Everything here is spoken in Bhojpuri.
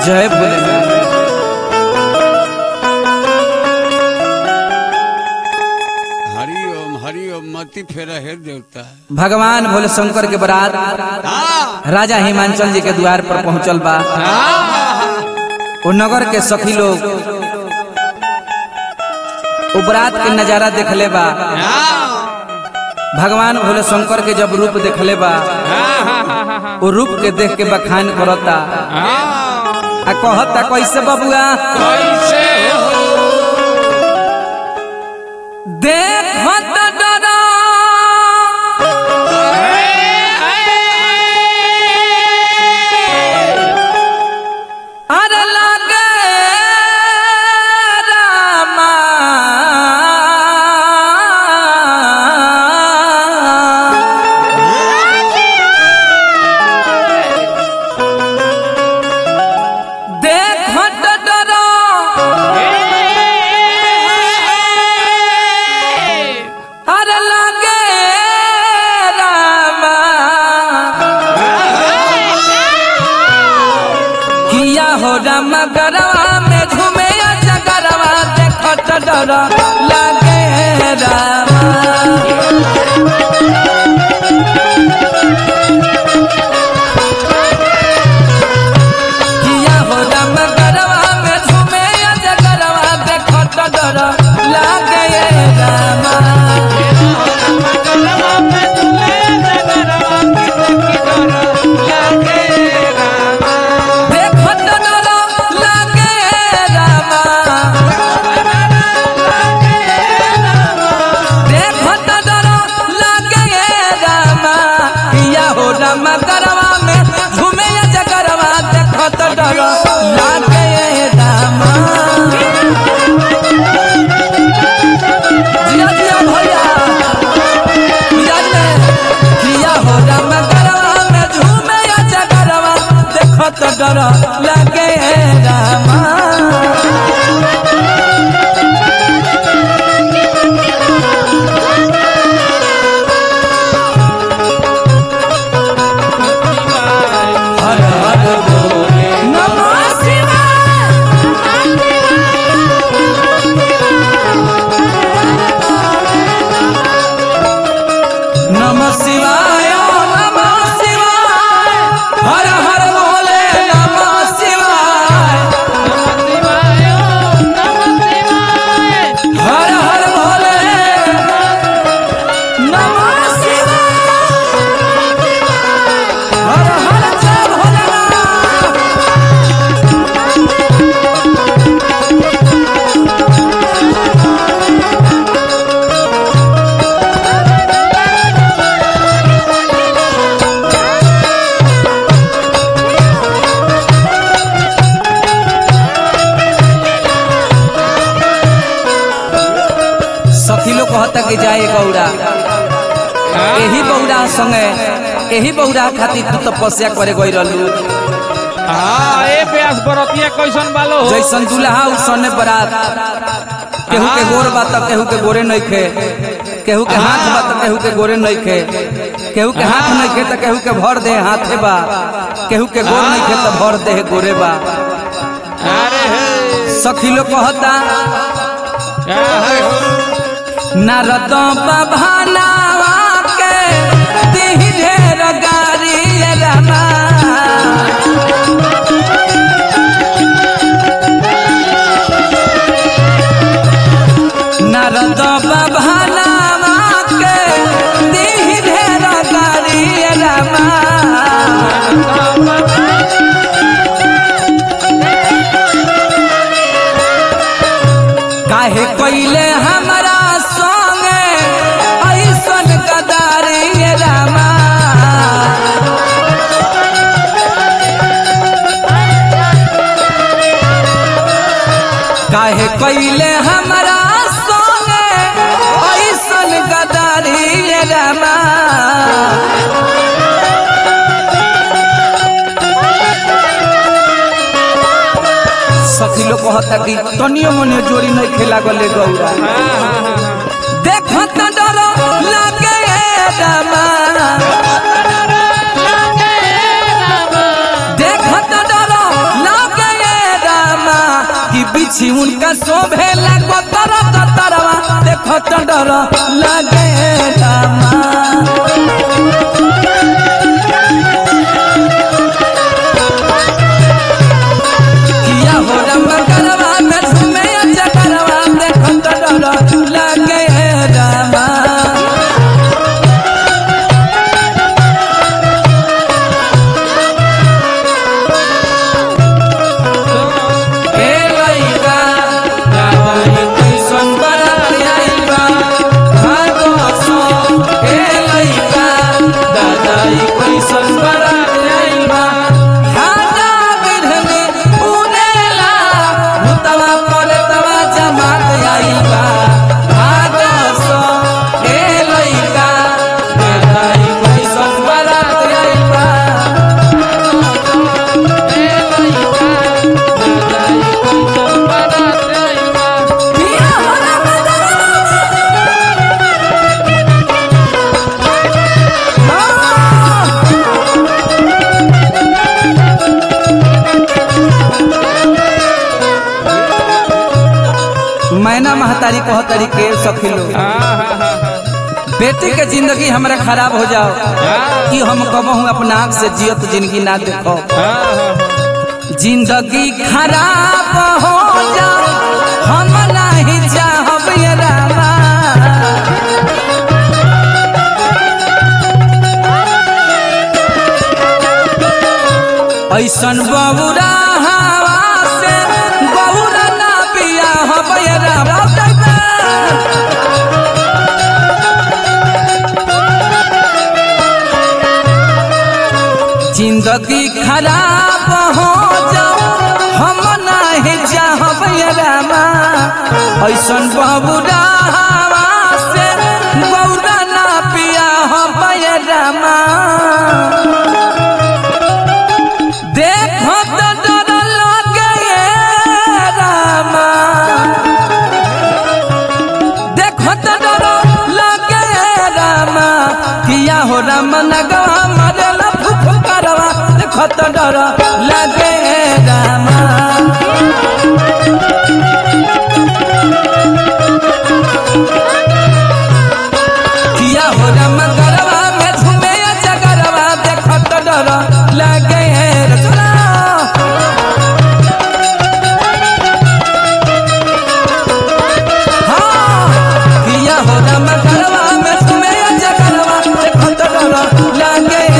जय भोलेनाथ हरि ओम हरि ओम मति फेरा हे देवता भगवान भोले शंकर के बरात राजा हिमांचल जी के द्वार पर पहुंचल बा वो नगर के सखी लोग वो बरात के नजारा देखले बा भगवान भोले शंकर के जब रूप देखले बा वो रूप के देख के बखान करता आ कहता कैसे बबुआ कैसे देखत डरा अरे लागे रामा देखत डरा अरे लागे रामा किया हो राम गरवा में झूमे जगरवा देखत डर लागे रामा किया हो राम गरवा में झूमे जगरवा देखत डर लागे रामा देखत डर लागे रामा देखत डर लागे रामा किया हो राम गरवा में झूमे जगरवा देखत डर लागे रामा जिया जिया भैया मिजाज में किया हो राम गरवा में झूमे जगरवा देखत डर लागे रामा हर हर बोले नमः शिवाय नमः शिवाय नमः शिवाय हर हर बोले नमः शिवाय हर हर भोले नमः शिवाय हर हर जय भोलेनाथ सखी लोग कहता कि जाए गौड़ा एही बौड़ा संगे एही बौड़ा खातिर तू तपस्या करे गई रहलू हाँ ए प्यास बरतिया कैसन बालो हो जैसन दुल्हा उसने बरात केहू के गोर बा त केहू के गोरे नहीं खे केहू के हाथ बा त केहू के गोरे नहीं खे केहू के हाथ नहीं खे त केहू के भर दे हाथे बा केहू के गोर नहीं खे त भर दे गोरे बा अरे हे सखी लोग कहता क्या है हो? नारद बभानावा के तिहि ढेर गारी रमा नारद बभानावा के तिहि ढेर गारी रमा काहे कोइले हमरा संगे ऐसन गदारी रामा काहे कोइले हमरा संगे ऐसन गदारी रामा सखी लोग कहता कि तनियो मनियो जोड़ी नहीं खेला गले गौरा देखत डर लागे रामा देखत डर लागे सिउन का शोभे लागो तर तरवा देखो तो डर लगे रामा किया हो रामा करवा में झूमे अच्छा करवा देखो तो डर लगे रामा ए लइका दाई कैसन बरात आइल बा भागो सो ए लइका दाई कैसन बरात आइल बा हादा बिरहने उनेला मुतवा पलतवा जमात आइल बा भागो सो ए लइका दाई कैसन बरात आइल बा पिया होला मैना महतारी कहो तरीके सखिलो बेटी के जिंदगी हमरा खराब हो जाओ कि हम कहूँ अपना आँख से जियत जिंदगी ना देखो जिंदगी खराब हो जाओ हम नहीं चाहब ये रामा ऐसन बबुरा हवा से बबुरा ना पिया हब ये रामा जिंदगी खराब हो जाओ हम नहीं चाहब ये रामा ऐसन बबुरा हवा से बबुरा ना पिया हब ये रामा देखो तो डर लगे ये रामा देखो तो डर लगे ये रामा किया हो राम नगवा मरला फुफ करवा देखो तो डर लगे ये रामा किया हो राम करवा में झूमे जगरवा देखो तो डर लगे ये रचना हाँ, किया हो राम करवा में तुम्हें जगरवा देखो तो डर लगे